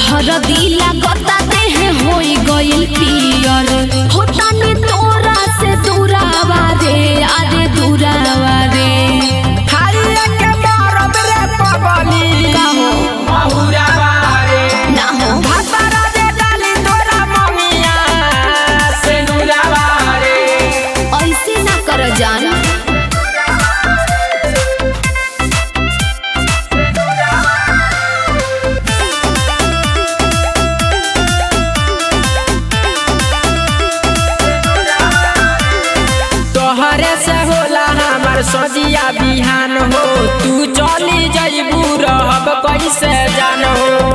हरदी लागता देह होई गइल पियर होता ने तोरा से दूरावा रे अरे दूरावा रे हरिया के मारब रे पगली का हो महुरावा रे ना हो भातारा दे डाली तोरा ममिया से नुरावा रे ऐसे ना कर जान तोहरे से होला हमार सजिया बिहान हो तू चली जइबू रहब कैसे जान हो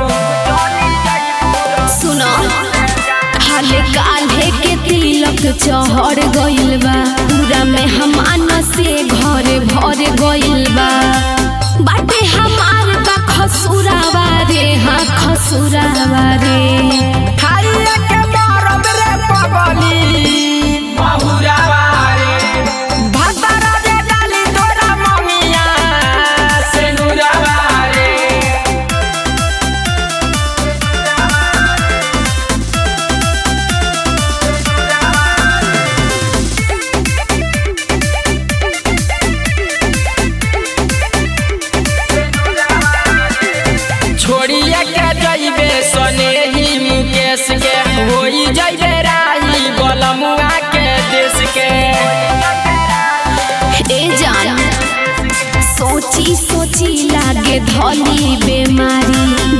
सुनो हाले काल्हे के तिलक चढ़ गइल बा पूरा में हमान से घरे भर गइल बा बाटे हमार का खसुरावा रे हाँ खसुरावा रे हरिया के मारब रे पगली महुरावा रे भातारा दे डाली तोरा ममिया से नुरावा रे छोड़िए के जइबे सनेही मुकेश के होई जइबे राही बलमुआ के देश के ए जान सोची सोची लागे धली बेमारी